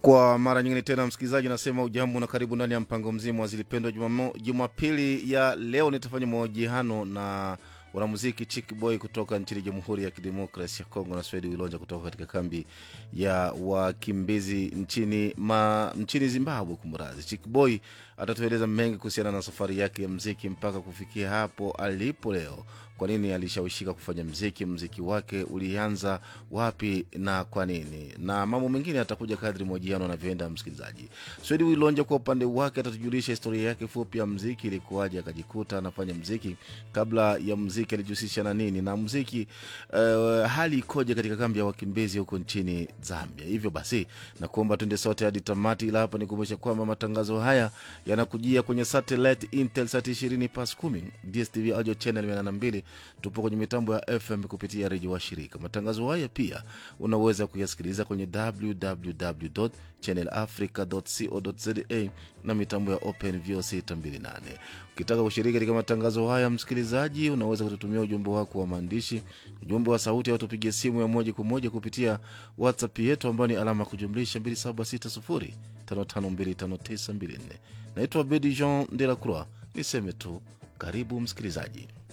Kwa mara nyingine tena, msikilizaji, nasema ujambo na karibu ndani ya mpango mzima wa Zilipendwa. Jumamo- Jumapili ya leo nitafanya mahojiano na wanamuziki Chick Boy kutoka nchini Jamhuri ya Kidemokrasi ya Kongo na Swedi Wilonja kutoka katika kambi ya wakimbizi nchini, ma, nchini Zimbabwe. Kumradhi, Chick Boy atatueleza mengi kuhusiana na safari yake ya mziki mpaka kufikia hapo alipo leo. Kwa nini alishawishika kufanya mziki? Mziki wake ulianza wapi na kwa nini? Na mambo mengine atakuja kadri mahojiano anavyoenda. Msikilizaji, Swedi Wilonja kwa upande wake atatujulisha historia yake fupi ya mziki, ilikuwaje akajikuta anafanya mziki. Kabla ya mziki alijihusisha na nini na mziki uh, hali ikoje katika kambi ya wakimbizi huko nchini Zambia. Hivyo basi nakuomba tuende sote hadi tamati, ila hapa nikumbusha kwamba matangazo haya yanakujia kwenye satellite Intelsat 20 pas 10 DSTV audio channel 82. Tupo kwenye mitambo ya FM kupitia redio wa shirika. Matangazo haya pia unaweza kuyasikiliza kwenye www channelafrica.co.za na mitambo ya Open VOC 628. Ukitaka kushiriki katika matangazo haya, msikilizaji, unaweza kututumia ujumbe wako wa maandishi, ujumbe wa sauti, au tupigie simu ya moja kwa moja kupitia WhatsApp yetu ambayo ni alama ya kujumlisha 2760552594. Naitwa Bedi Jean de la Croix. Niseme tu karibu msikilizaji.